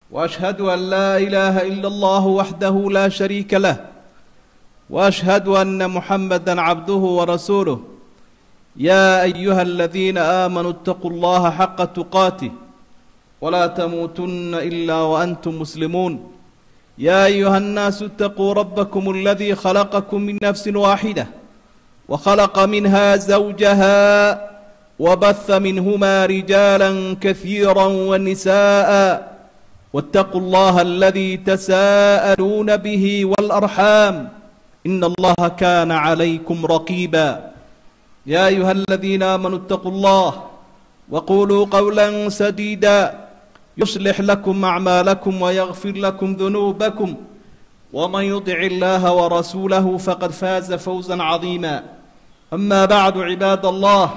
واشهد ان لا اله الا الله وحده لا شريك له واشهد ان محمدا عبده ورسوله يا ايها الذين امنوا اتقوا الله حق تقاته ولا تموتن الا وانتم مسلمون يا ايها الناس اتقوا ربكم الذي خلقكم من نفس واحده وخلق منها زوجها وبث منهما رجالا كثيرا ونساء واتقوا الله الذي تساءلون به والارحام ان الله كان عليكم رقيبا يا ايها الذين امنوا اتقوا الله وقولوا قولا سديدا يصلح لكم اعمالكم ويغفر لكم ذنوبكم ومن يطع الله ورسوله فقد فاز فوزا عظيما اما بعد عباد الله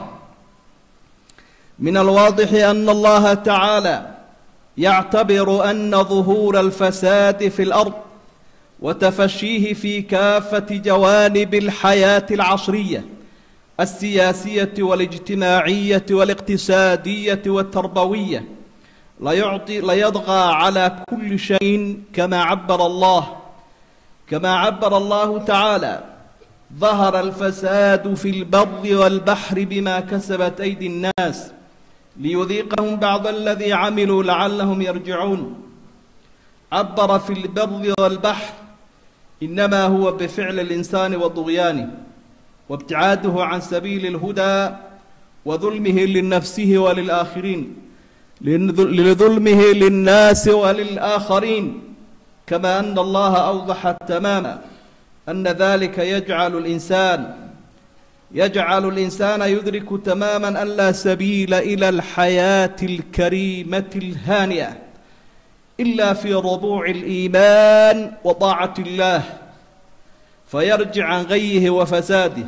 من الواضح ان الله تعالى يعتبر ان ظهور الفساد في الارض وتفشيه في كافه جوانب الحياه العصريه السياسيه والاجتماعيه والاقتصاديه والتربويه ليعطي ليطغى على كل شيء كما عبر الله كما عبر الله تعالى ظهر الفساد في البر والبحر بما كسبت ايدي الناس ليذيقهم بعض الذي عملوا لعلهم يرجعون عبر في البر والبحر انما هو بفعل الانسان وطغيانه وابتعاده عن سبيل الهدى وظلمه لنفسه وللآخرين لظلمه للناس وللآخرين كما أن الله أوضح تماما أن ذلك يجعل الإنسان يجعل الإنسان يدرك تماما أن لا سبيل إلى الحياة الكريمة الهانئة إلا في ربوع الإيمان وطاعة الله فيرجع عن غيه وفساده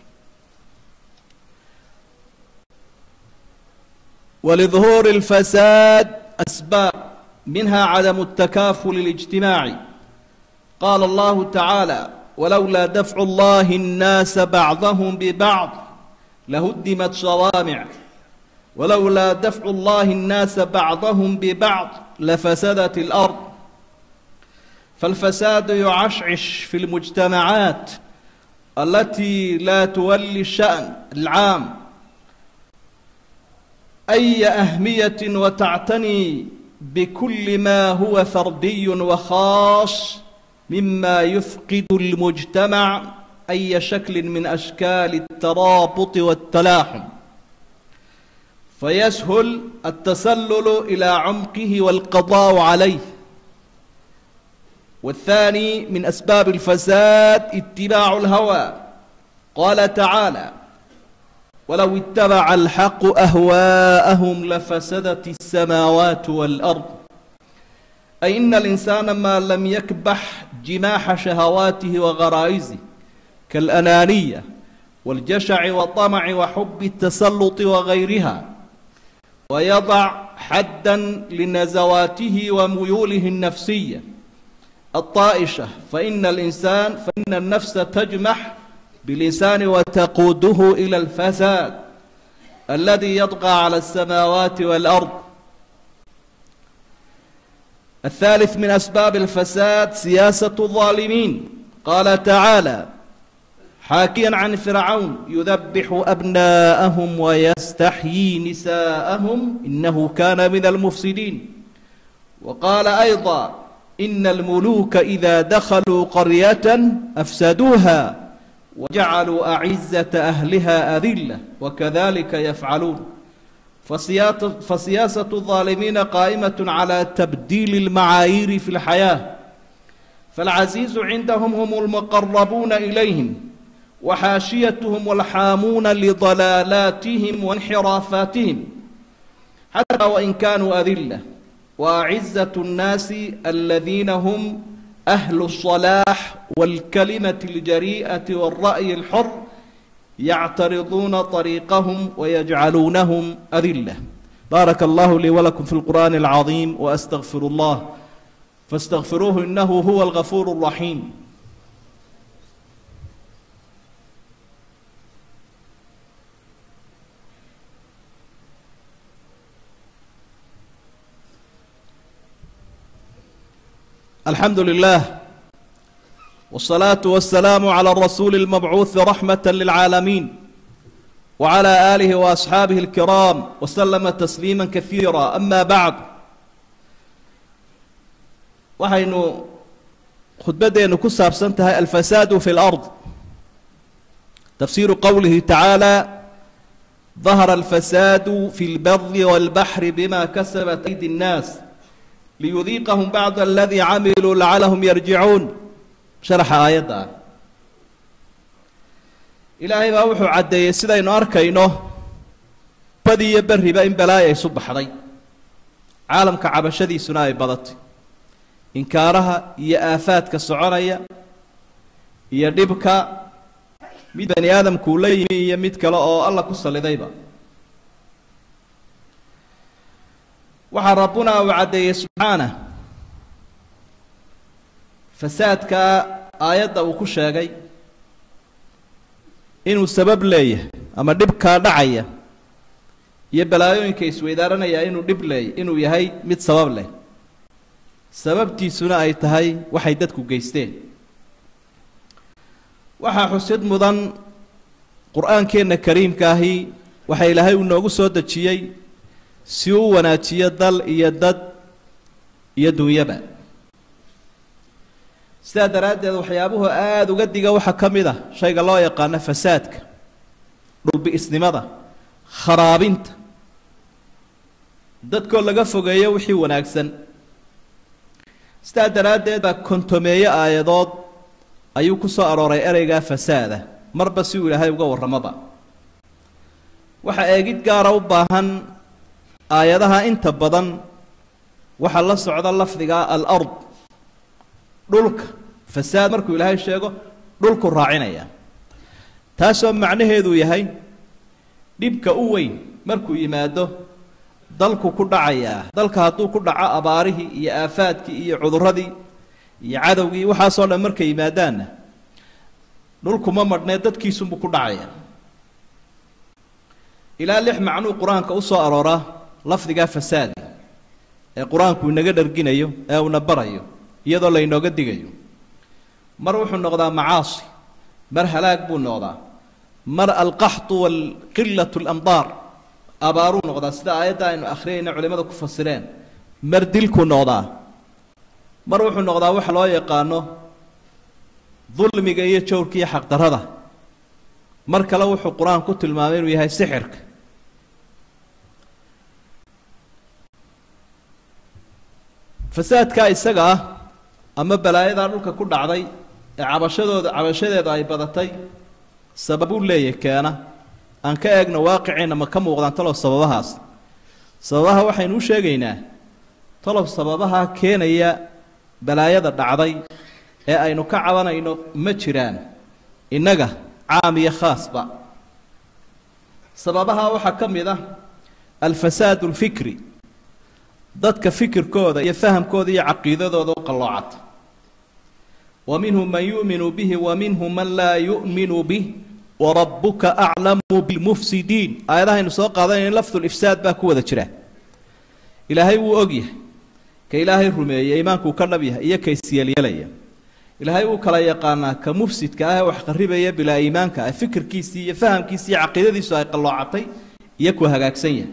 ولظهور الفساد أسباب منها عدم التكافل الاجتماعي قال الله تعالى ولولا دفع الله الناس بعضهم ببعض لهدمت صوامع ولولا دفع الله الناس بعضهم ببعض لفسدت الأرض فالفساد يعشعش في المجتمعات التي لا تولي الشأن العام أي أهمية وتعتني بكل ما هو فردي وخاص مما يفقد المجتمع أي شكل من أشكال الترابط والتلاحم فيسهل التسلل إلى عمقه والقضاء عليه والثاني من أسباب الفساد اتباع الهوى قال تعالى ولو اتبع الحق أهواءهم لفسدت السماوات والأرض أي إن الإنسان ما لم يكبح جماح شهواته وغرائزه كالأنانية والجشع والطمع وحب التسلط وغيرها ويضع حدا لنزواته وميوله النفسيه الطائشة فإن الإنسان فإن النفس تجمح بالإنسان وتقوده إلى الفساد الذي يطغى على السماوات والأرض الثالث من أسباب الفساد سياسة الظالمين قال تعالى حاكيا عن فرعون يذبح أبناءهم ويستحيي نساءهم إنه كان من المفسدين وقال أيضا إن الملوك إذا دخلوا قرية أفسدوها وجعلوا أعزة أهلها أذلة وكذلك يفعلون فسياسة الظالمين قائمة على تبديل المعايير في الحياة فالعزيز عندهم هم المقربون إليهم وحاشيتهم والحامون لضلالاتهم وانحرافاتهم حتى وإن كانوا أذلة وأعزة الناس الذين هم أهل الصلاح والكلمة الجريئة والرأي الحر يعترضون طريقهم ويجعلونهم أذلة بارك الله لي ولكم في القرآن العظيم وأستغفر الله فاستغفروه إنه هو الغفور الرحيم الحمد لله والصلاة والسلام على الرسول المبعوث رحمة للعالمين وعلى آله وأصحابه الكرام وسلم تسليما كثيرا أما بعد waxaynu khudbadeenu ku saabsan tahay alfasaadu fi اlأrض tafsiru qowlihi tacaalى ظahara alfasaadu fi اlbari wاlbaxri bima kasabat aydi الnaas liyudiiqahum bacd aladii camiluu lacalahum yarjicuun sharaxa aayadda ah ilaahay baa wuxuu caddeeyey sidaynu arkayno badi iyo berriba in balaaya isu baxday caalamka cabashadiisuna ay badatay inkaaraha iyo aafaadka soconaya iyo dhibka mid bani aadamku uu la yimi iyo mid kale oo alla ku sallidayba waxaa rabbuna uu caddeeyey subxaanah fasaadka aayadda uu ku sheegay inuu sabab leeyahay ama dhibkaa dhacaya iyo balaayooyinka isweydaaranaya inuu dhib leey inuu yahay mid sabab leh sababtiisuna ay tahay waxay dadku geysteen waxaa xusid mudan qur-aankeenna kariimka ahi waxaa ilaahay uu noogu soo dejiyey si uu wanaajiyo dal iyo dad iyo dunyaba sidaa daraaddeed waxyaabuhu aada uga diga waxaa ka mid ah shayga loo yaqaano fasaadka dhulbi-isnimada kharaabinta dadkoo laga fogeeyo wixii wanaagsan sidaa daraaddeed baa kontomeeye aayadood ayuu ku soo arooray ereygaa fasaada marba si uu ilaahay uga warramoba waxaa eegid gaara u baahan aayadaha inta badan waxaa la socda lafdiga alard dhulka fasaad markuu ilaahay sheego dhulku raacinaya taasoo macnaheedu yahay dhibka u weyn markuu yimaado dalku ku dhacayaa dalka hadduu ku dhaco abaarihii iyo aafaadkii iyo cuduradii iyo cadowgii waxaasoo dhan markay yimaadaanna dhulkuma madhnee dadkiisunbuu ku dhacaya ilaa lix macnuu qur-aanka u soo arooraa lafdigaa fasaadi ee qur-aanku inaga dharginayo ee uuna barayo iyadoo laynooga digayo mar wuxuu noqdaa macaasi mar halaag buu noqdaa mar alqaxtu waalqilatu alamdaar abaaruu noqdaa sida aayadda aynu akhriyayna culimmada ku fasireen mar dilkuu noqdaa mar wuxuu noqdaa waxa loo yaqaano dulmiga iyo jawrka iyo xaqdarrada mar kale wuxuu qur-aan ku tilmaamay inuu yahay sixirka fasaadkaa isaga ah ama balaayadaa dhulka ku dhacday ee cabashadooda cabashadeeda ay badatay sababuu leeyahy keena aan ka eegno waaqiceenna ma ka muuqdaan talow sababahaas sababaha waxaynu u sheegaynaa talow sababaha keenaya balaayada dhacday ee aynu ka cabanayno ma jiraan innaga caam iyo khaasba sababaha waxaa ka mid ah alfasaad alfikri dadka fikirkooda iyo fahamkooda iyo caqiidadooda u qalloocata wa minhum man yu'minu bihi wa minhum man laa yu'minu bih warabuka aclamu bilmufsidiin aayadahaynu soo qaadanayna lafdulifsaad baa ku wada jira ilaahay wuu og yahay ka ilaahay rumeeyey iimaankuu ka dhab yahay iyo ka isyeelyeelaya ilaahay wuu kala yaqaanaa ka mufsidka ah ee wax qarribaya bilaa iimaanka ah fikirkiisii iyo fahamkiisii iyo caqiidadiisu ay qalloocatay iyo ku hagaagsan yahay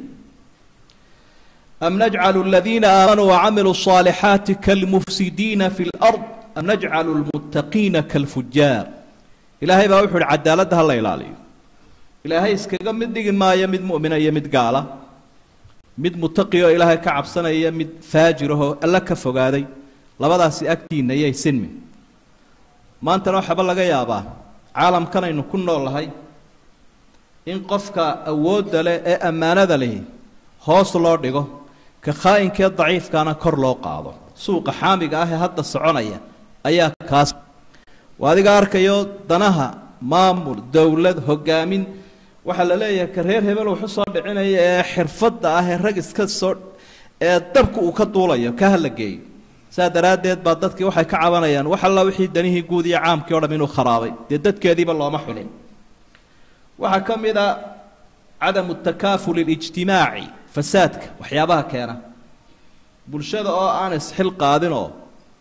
am najcalu aladiina aamanuu wacamiluu الصaalixaati kalmufsidiina fi اlأrض am najcalu lmuttaqiina kalfujaar ilaahay baa wuxu uhi cadaaladda ha la ilaaliyo ilaahay iskaga mid dhigi maayo mid mu'mina iyo mid gaala mid mutaqi oo ilaahay ka cabsanaya mid faajirahoo alla ka fogaaday labadaasi agtiinna iyay sinmi maantana waxaaba laga yaabaa caalamkan aynu ku noolahay in qofka awoodda leh ee ammaanada lihi hoos loo dhigo ka khaa'inkaee daciifkaana kor loo qaado suuqa xaamiga ah ee hadda soconaya ayaa kaas waa adiga arkayo danaha maamul dowlad hogaamin waxaa la leeyahay ka reer hebel wuxu soo dhicinaya ee xirfadda ah ee rag iska soo ee dabka uu ka duulayo ka hala geeyo saa daraaddeed baa dadkii waxay ka cabanayaan wax alla wixii danihii guud iyo caamkii o dham inuu kharaabay dee dadkeediiba looma xulin waxaa ka mid a cadamu takaaful اlijtimaaci fasaadka waxyaabaha keena bulshada oo aan isxil qaadinoo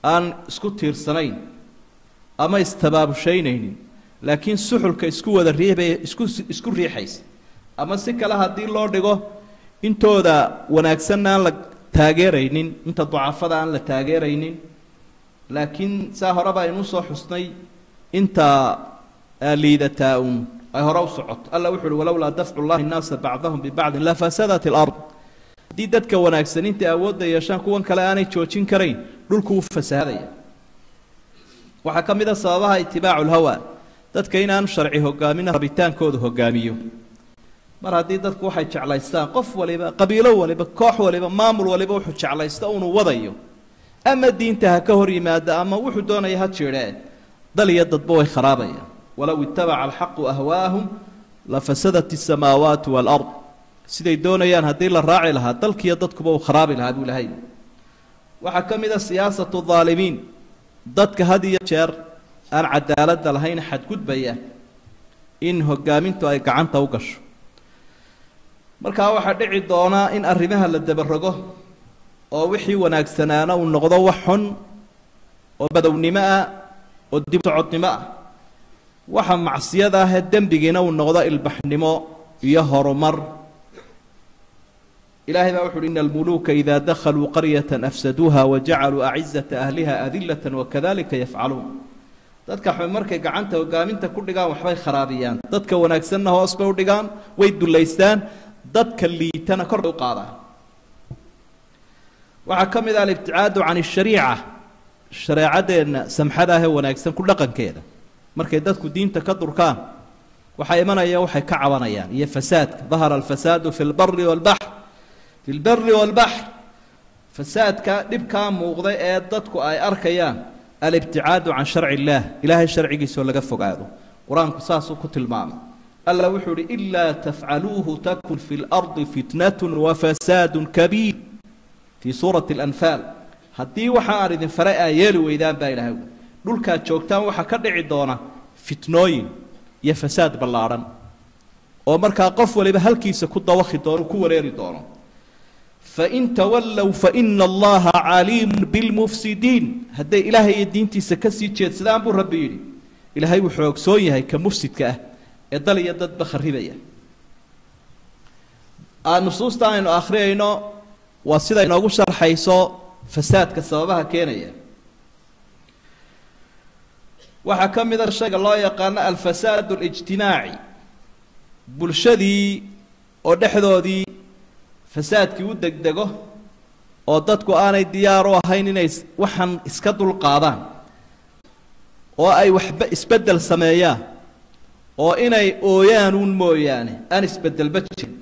aan isku tiirsanayn ama istabaabushaynaynin laakiin suxulka isku wada riixbay isku isku riixaysa ama si kale haddii loo dhigo intooda wanaagsanna aan la taageeraynin inta ducafada aan la taageeraynin laakiin saa horeba aynuu soo xusnay inta liidataa un ay hore u socoto alla wuxu uhi walowlaa dafcu llahi nnaasa bacdahum bibacdin lafasadat ilard haddii dadka wanaagsan intay awoodda yeeshaan kuwan kale aanay joojin karayn dhulku wuu fasahadaya waxaa ka mid a sababaha itibaacu lhawa dadka inaan sharci hogaamin rabitaankooda hogaamiyo mar haddii dadku waxay jeclaystaan qof waliba qabiilo waliba koox waliba maamul waliba wuxuu jeclaysta unuu wadayo ama diinta ha ka hor yimaada ama wuxuu doonaya ha jiidhee dal iyo dadba way kharaabaya walow itabaca alxaqu ahwaahum lafasadat isamaawaatu waalard siday doonayaan haddii la raaci lahaa dalkiiyo dadkuba uu kharaabi lahaa buu ilahay waxaa ka mid a siyaasatu daalimiin dadka had iyo jeer aan cadaaladda lahayn xadgudbaya in hogaamintu ay gacanta u gasho markaa waxaa dhici doonaa in arrimaha la dabarogo oo wixii wanaagsanaana uu noqdo wax xun oo badownimo ah oo dib socodnimo ah waxa macsiyada ahee dembigiina uu noqdo ilbaxnimo iyo horumar ilahay baa wuxu uhi ina almuluuka ida dakhaluu qaryata afsaduuha wajacaluu acizata ahliha adilata wakadalika yafcaluun dadka xun markay gacanta hogaaminta ku dhigaan waxbay kharaabiyaan dadka wanaagsanna hoos bay u dhigaan way dullaystaan dadka liitana kor bay u qaadaan waxaa ka mid ah alibticaadu can ashariica shareecadeenna samxada ahee wanaagsan ku dhaqankeeda markay dadku diinta ka durkaan waxaa imanaya waxay ka cabanayaan iyo fasaadka dahara alfasaadu fi lbari walbaxr fi lbari walbaxr fasaadka dhibkaa muuqda ee dadku ay arkayaan alibticaadu can sharci illaah ilaahay sharcigiisoo laga fogaado qur-aanku saasuu ku tilmaamay alla wuxuu uhi ilaa tafcaluuhu takun fi lardi fitnatun wafasaadun kabiir fii suurati alanfaal haddii waxa aan idin faray aa yeeli weydaan baa ilaahay dhulkaad joogtaan waxaa ka dhici doona fitnooyin iyo fasaad ballaadhan oo markaa qof waliba halkiisa ku dawakhi doono ku wareeri doono fain tawallow faina allaha caliimun bilmufsidiin hadday ilaahay iyo diintiisa kasii jeedsadaan buu rabbi yidhi ilaahay wuxuu ogsoon yahay ka mufsidka ah ee dal iyo dadba kharibaya nusuusta aynu akhriyayno waa sida inoogu sharxayso fasaadka sababaha keenaya waxaa ka mid a shayga loo yaqaano alfasaad اlijtimaaci bulshadii oo dhexdoodii fasaadkii u degdego oo dadku aanay diyaar u ahayn inay waxan iska dulqaadaan oo ay waxba isbeddel sameeyaan oo inay ooyaan uun mooyaane aan isbeddelba jirin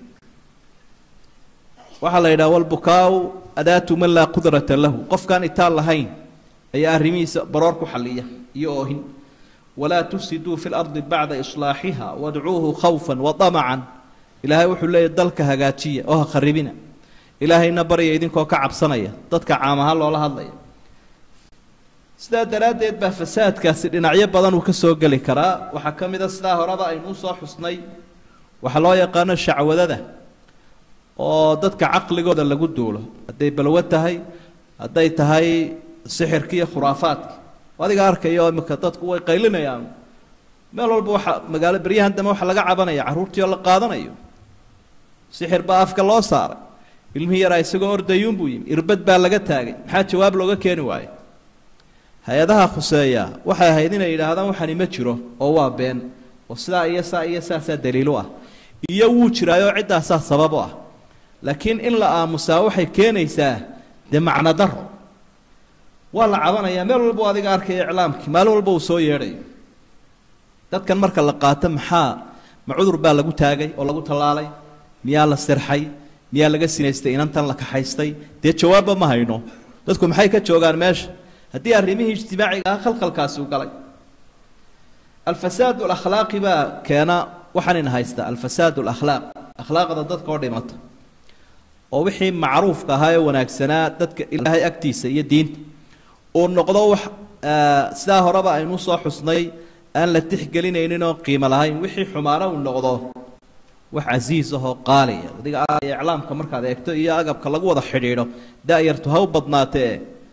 waxaa la yidhaha walbukaau adaatu man laa qudrata lahu qofkaan itaan lahayn ayaa arrimihiisa baroor ku xalliya iyo oohin walaa tufsiduu fi lardi bacda islaaxiha wadcuuhu khawfa waطamacan ilaahay wuxuu leeyahy dalka hagaajiya oo ha kharibina ilaahayna barya idinkoo ka cabsanaya dadka caam ahaan loola hadlaya sidaa daraaddeed baa fasaadkaasi dhinacyo badan uu ka soo geli karaa waxaa ka mid a sidaa horeba aynuu soo xusnay waxaa loo yaqaano shacwadada oo dadka caqligooda lagu duulo hadday balwo tahay hadday tahay sixirka iyo khuraafaadka adiga arkayo imika dadku way qaylinayaan meel walba waxa magaalo beryahan dambe waxaa laga cabanaya carruurtii oo la qaadanayo sixir baa afka loo saaray ilmihii yaraa isagoo ordayuunbuu yimi irbad baa laga taagay maxaa jawaab looga keeni waayo hay-adaha khuseeya waxay ahayd inay yidhaahdaan waxani ma jiro oo waa been oo sidaa iyo saa iyo saasaa daliilu ah iyo wuu jiraayoo ciddaasaa sabab u ah laakiin in la aamusaa waxay keenaysaa dee macno daro waa la cabanayaa meel walba u adiga arkaya iclaamkii maalin walba uu soo yeedhayo dadkan marka la qaato maxaa ma cudur baa lagu taagay oo lagu tallaalay miyaa la sirxay miyaa laga sinaystay inantan la kaxaystay dee jawaabba ma hayno dadku maxay ka joogaan meesha haddii arrimihii ijtimaaciga ah khalkhalkaasi u galay alfasaad alakhlaaqi baa keena waxaanina haysta alfasaad alakhlaaq akhlaaqda dadka oo dhimata oo wixii macruufka ahaa ee wanaagsanaa dadka ilaahay agtiisa iyo diinta uu noqdo wax sidaa horeba aynu soo xusnay aan la tixgelinaynin oo qiimo lahayn wixii xumaana uu noqdo wax casiis ahoo qaaliya adiga iclaamka markaad eegto iyo agabka lagu wada xidhiidho da-yartu ha u badnaatee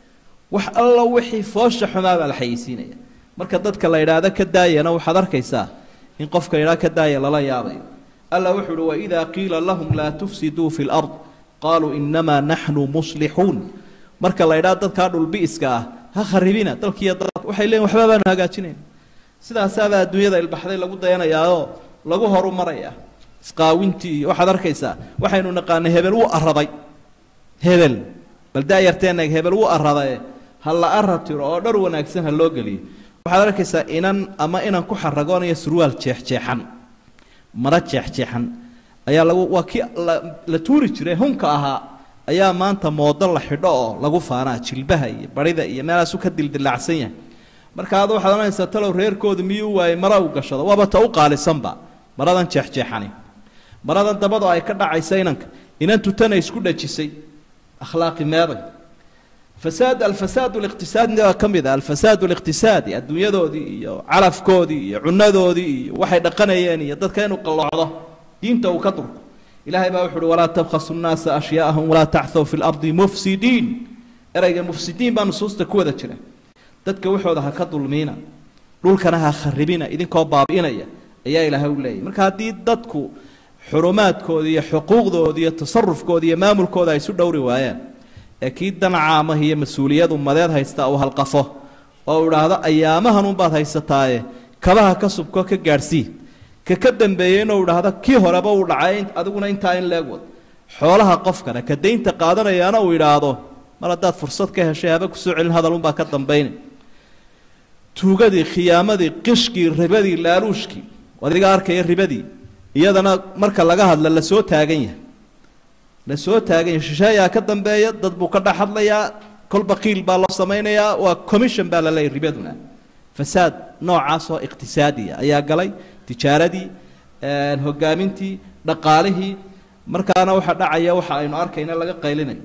wax alla wixii foosha xumaa baa la xayeysiinaya marka dadka la yidhaahdo ka daayana waxaad arkaysaa in qofka yidhaha ka daaya lala yaabayo alla wuxuu uhi waidaa qiila lahum laa tufsiduu fi lard qaaluu inamaa naxnu muslixuun marka la yidhaha dadkaa dhulbi'iska ah ha kharibina dalkiiyo dad waxay leeyiin waxba baanu hagaajinayn sidaasaabaa adduunyada ilbaxday lagu dayanayaao lagu horu maraya isqaawintii iyo waxaad arkaysaa waxaynu naqaanay hebel wuu araday hebel bal daayarteenag hebel wuu aradaye ha la ara tiro oo dhar wanaagsan ha loo geliyo waxaad arkaysaa inan ama inan ku xaragoonayo surwaal jeexjeexan mara jeexjeexan ayaa lagu waa kii la tuuri jiray hunka ahaa ayaa maanta moodo la xidho oo lagu faanaa jilbaha iyo barida iyo meelaasu ka dildilaacsan yahay marka ad waxaad ohanaysaa talow reerkoodu miyuu waayey mara u gashado waaba ta u qaalisanba maradan jeexjeexani maradan dabado ay ka dhacaysa inanka inantu tana isku dhajisay akhlaaqi meeday fasaad alfasaad liqtisaadina waa ka mid ah alfasaad liqtisaadi adduunyadoodii iyo calafkoodii iyo cunadoodii iyo waxay dhaqanayeen iyo dadka inuu qalloocdo diinta uu ka durko ilahay baa wuxu uhi walaa tabkhasu nnaasa ashyaa'ahum walaa taxthaw fi lardi mufsidiin ereyga mufsidiin baa nusuusta ku wada jira dadka waxooda ha ka dulmiina dhulkana ha kharibina idinkoo baabi'inaya ayaa ilaahay u leeyahy marka haddii dadku xurumaadkooda iyo xuquuqdooda iyo tasarufkooda iyo maamulkooda ay isu dhowri waayaan ee kii danaca amah iyo mas-uuliyad ummadeed haysta uu halqafo oo uu idhaahdo ayaamahan unbaad haysataaye kabaha ka subko ka gaadhsii ka ka dambeeyey inuu idhaahdo kii horeba uu dhacay adiguna intaa in leeg wad xoolaha qofkana ka daynta qaadanayaana uu idhaahdo mar haddaad fursad ka heshay haba kusoo celin hadalunbaa ka dambayna tuugadii khiyaamadii qishkii ribadii laaluushkii adiga arkaya ribadii iyadana marka laga hadla lasoo taagan yahay lasoo taagan yahay shisheeyaa ka dambeeya dad buu ka dhex hadlayaa kolba qiil baa loo samaynayaa waa commission baa la leeyahy ribaduna fasaad noocaasoo iqtisaadiya ayaa galay tijaaradii hogaamintii dhaqaalihii markaana waxa dhacaya waxa aynu arkayna laga qaylinayo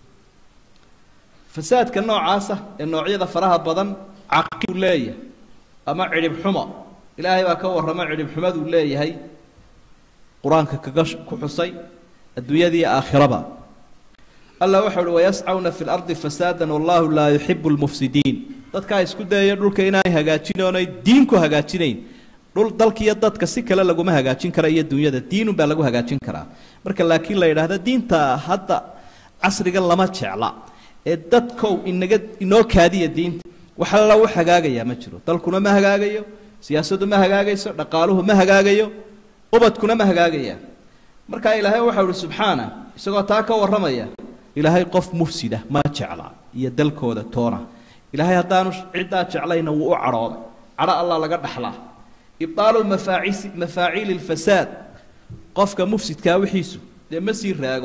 fasaadka noocaasa ee noocyada faraha badan caqibu leeyahay ama cidhib xumo ilaahay baa ka warrama cidhib xumaduu leeyahay qur-aanka kaga ku xusay adduunyadii aakhiraba alla waxa uhi wayascawna fi lardi fasaadan wallahu laa yuxibu lmufsidiin dadkaa isku dayaya dhulka inaanay hagaajin oonay diin ku hagaajinayn dhul dalkiiyo dadka si kale laguma hagaajin kara iyo dunyada diinun baa lagu hagaajin karaa marka laakiin la yidhaahdo diinta hadda casriga lama jecla ee dadkow inaga inoo kaadiya diinta wax alla u hagaagayaa ma jiro dalkuna ma hagaagayo siyaasaddu ma hagaagayso dhaqaaluhu ma hagaagayo ubadkuna ma hagaagaya markaa ilaahay waxau ihi subxaana isagoo taa ka warramaya ilaahay qof mufsida ma jecla iyo dalkooda toona ilaahay haddaanu ciddaa jeclayna wuu u cadhooday cadho allah laga dhaxlaa ibaalu mafaacis mafaaciili lfasaad qofka mufsidkaa wixiisu dee ma sii raago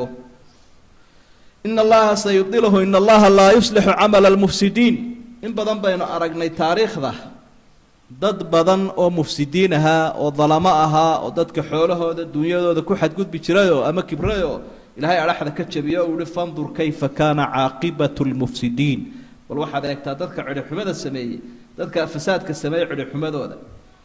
ina allaha sayudiluhu ina allaha laa yuslixu camala almufsidiin in badan baynu aragnay taariikhda dad badan oo mufsidiin ahaa oo dalamo ahaa oo dadka xoolahooda dunyadooda ku xadgudbi jirayoo ama kibrayoo ilaahay adhaxda ka jabiyo o uhi fandur kayfa kaana caaqibatu lmufsidiin bal waxaad eegtaa dadka cidhibxumada sameeyey dadka fasaadka sameeyey cidhibxumadooda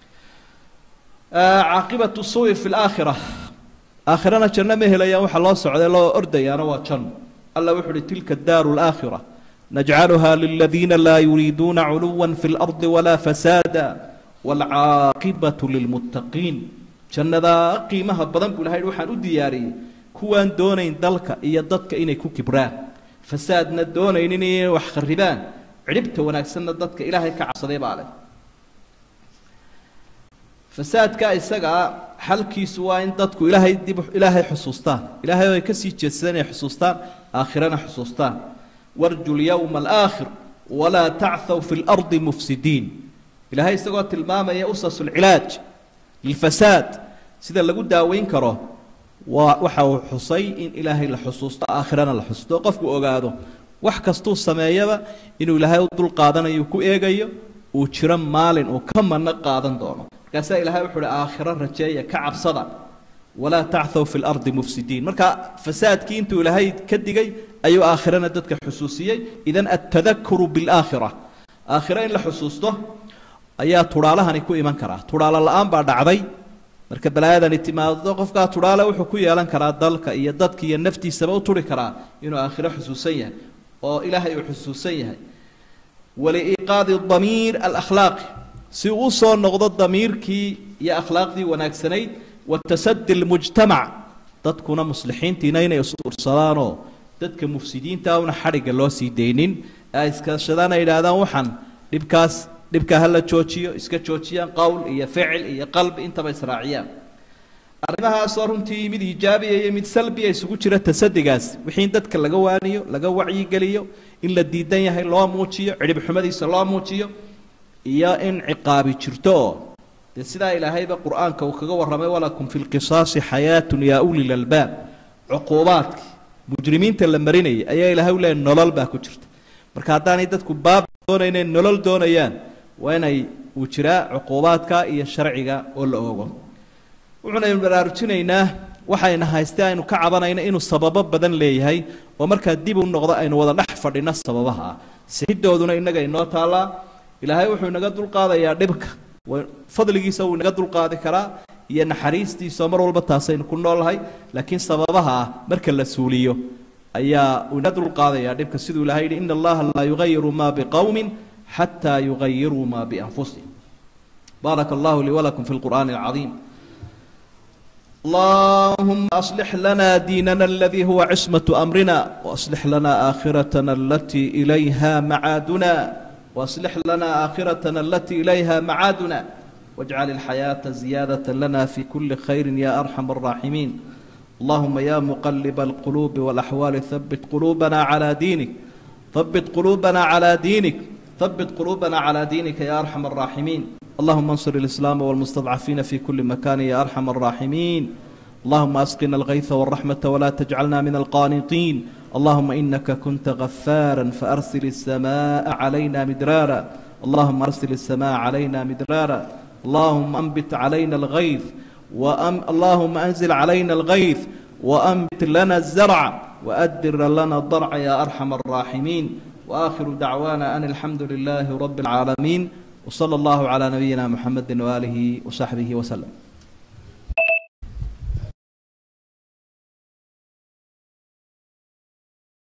caaqibatu suui fi laakhira aakhirana janno ma helayaan waxa loo socday loo ordayaana waa janno alla wuxu uhi tilka daaru laakhira najcaluha liladiina laa yuriiduuna culuwa fi lardi walaa fasaada waalcaaqibatu lilmuttaqiin jannadaa qiimaha badan buu ilahay waxaan u diyaariyey kuwaan doonayn dalka iyo dadka inay ku kibraan fasaadna doonaynin inay wax kharibaan cidhibta wanaagsanna dadka ilaahay ka cabsaday baa leh fasaadka isagaa xalkiisu waa in dadku ilaahay dib ilaahay xusuustaan ilaahay oo ay kasii jeedsadeen inay xusuustaan aakhirana xusuustaan warju lyowma alaakhir walaa tachw fi lardi mufsidiin ilaahay isagoo tilmaamaya usas lcilaaj lilfasaad sida lagu daaweyn karo waa waxa uu xusay in ilaahay la xusuusto aakhirana la xusuusto oo qofku ogaado wax kastuu sameeyaba inuu ilaahay u dul qaadanayo ku eegayo uu jiro maalin uu ka mano qaadan doono markaasaa ilahay wuxu uhi aakhiro rajeeya ka cabsada walaa tachw fi lardi mufsidiin marka fasaadkii intuu ilaahay ka digay ayuu aakhirana dadka xusuusiyey idan altadakuru bilaakhira aakhiro in la xusuusto ayaa tudhaalahani ku iman karaa tudhaalo la-aan baa dhacday marka balaayadani timaado qofkaa tudhaale wuxuu ku yeelan karaa dalka iyo dadka iyo naftiisaba u turi karaa inuu aakhiro xusuusan yahay oo ilaahay uu xusuusan yahay waliiqaadi damiir alakhlaaqi si uu soo noqdo damiirkii iyo akhlaaqdii wanaagsanayd watasadi lmujtamac dadkuna muslixiintiina inay isuursadaanoo dadka mufsidiinta una xadhigga loo sii daynin ee iskashadaan ay yidhaahdaan waxaan dhibkaas dhibkaa hala joojiyo iska joojiyaan qowl iyo ficil iyo qalbi intaba israaciyaan arrimahaasoo runtii mid ijaabiya iyo mid salbiya isugu jira tasadigaas wixii in dadka laga waaniyo laga wacyigeliyo in la diidan yahay loo muujiyo cidhib xumadiisa loo muujiyo iyo in ciqaabi jirto oo dee sidaa ilaahayba qur-aanka uu kaga warramay walakum fi lqisaasi xayaatun yaa uli lalbaab cuquubaadkii mujrimiinta la marinayay ayaa ilaahay u leeyahy nolol baa ku jirta marka haddaanay dadku baab doonaynen nolol doonayaan waa inay uu jiraa cuquubaadka iyo sharciga oo la ogo wuxuunaynu baraarujinaynaa waxayna haystee aynu ka cabanayna inuu sababo badan leeyahay oo markaa dib u noqdo aynu wada dhex fadhino sababaha ah sixidooduna innaga inoo taallaa ilaahay wuxuu inaga dulqaadayaa dhibka fadligiisa wuu inaga dulqaadi karaa iyo naxariistiisa mar walba taasaynu ku noolnahay laakiin sababaha ah marka la suuliyo ayaa uu inaga dulqaadayaa dhibka siduu ilahay yidhi ina allaha laa yugayiru ma biqowmin xataa yugayiruu ma bianfusihim baaraka allahu lii walakum fi lqur'aani alcadiim اللهم أصلح لنا ديننا الذي هو عصمة أمرنا وأصلح لنا آخرتنا التي إليها معادنا وأصلح لنا آخرتنا التي إليها معادنا واجعل الحياة زيادة لنا في كل خير يا أرحم الراحمين اللهم يا مقلب القلوب والأحوال ثبت قلوبنا على دينك ثبت قلوبنا على دينك ثبت قلوبنا على دينك يا أرحم الراحمين اللهم انصر الإسلام والمستضعفين في كل مكان يا أرحم الراحمين اللهم أسقنا الغيث والرحمة ولا تجعلنا من القانطين اللهم إنك كنت غفارا فأرسل السماء علينا مدرارا اللهم أرسل السماء علينا مدرارا اللهم أنبت علينا الغيث وأم اللهم أنزل علينا الغيث وأنبت لنا الزرع وأدر لنا الضرع يا أرحم الراحمين وآخر دعوانا أن الحمد لله رب العالمين وصلى الله على نبينا محمد وآله وصحبه وسلم